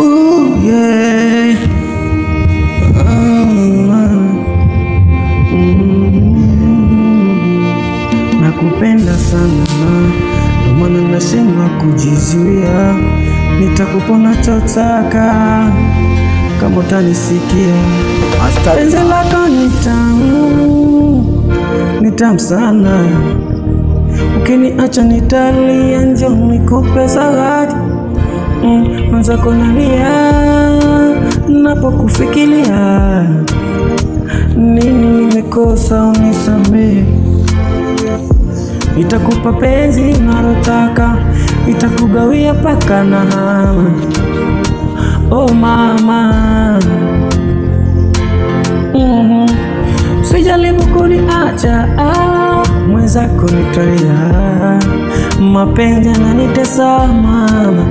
Ooh, yeah. Nakupenda sana, ndo maana nasema kujizuia, nitakupona chotaka kama utanisikia. Penzi lako ni tamu, ni tamu sana, ukiniacha nitalia, njoo nikupe zawadi mm, mwenzako nalia napokufikiria, nini nimekosa unisamehe Nitakupa penzi unalotaka, nitakugawia paka na hama. Oh mama, mm sijaribu kuniacha ah, mwenzako nitalia, mapenzi yananitesa mama,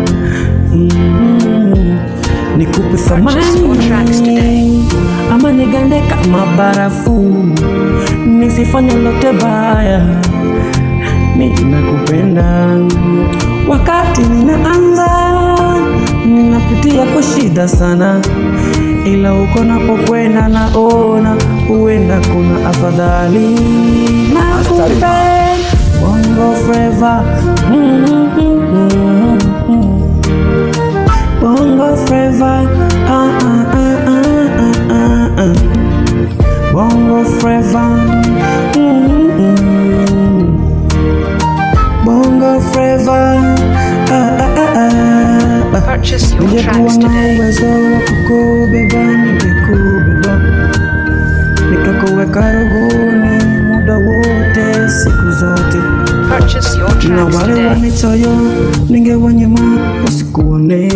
mm nikupe Purchase your tracks thamani today. ama nigande kama barafu, nisifanye lote baya mi nakupenda. Wakati ninaanza ninapitia kwa shida sana, ila uko napokwenda naona huenda kuna afadhali. Nakupenda bongo flava mm, mm, mm, mm, mm. bongo flava ah, ah, ah, ah, ah, ah, ah. bongo flava mm, mm, mm. Bongo Flava ah, ah, ah, ah, ah. Purchase your Ningekuwa tracks na today. uwezo wa kukubeba ningekubeba, nikakuweka rohoni muda wote, siku zote, Purchase your na tracks wale today. wanichoyo ningewanyima wasikuone,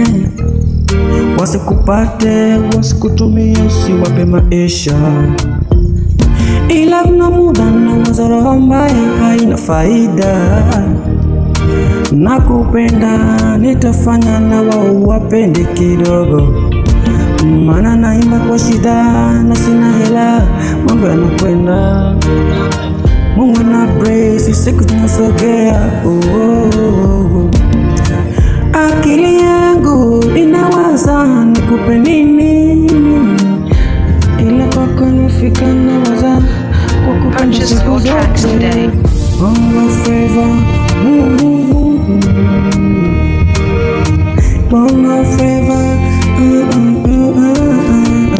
wasikupate, wasikutumia, usiwape maisha ila kuna muda na wazo roho mbaya haina faida. Nakupenda, nitafanya na wao wapende kidogo, maana naimba kwa shida na sina hela, mambo yanakwenda Mungu na brace, siku tunasogea oh, oh, oh. Akili yangu inawaza nikupe nini, ila kwako nifika na waza kwa kupenda Purchase siku your tracks zote. today. Bongo Flava, mm, mm, mm, mm. Bongo Flava, mm, mm, mm, mm, mm.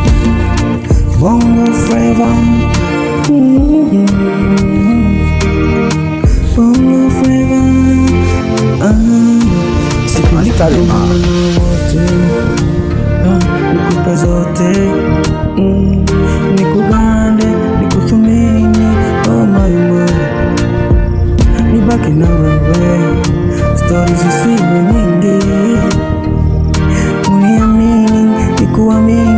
Bongo Flava, mm, mm, mm. Bongo Flava, ah. Siku nikutumana wote, ah, nikupe zote, mm, nikugande, nikuthumini, oh my my nibaki na wewe, stori zisiwe nyingi, uniamini, nikuamini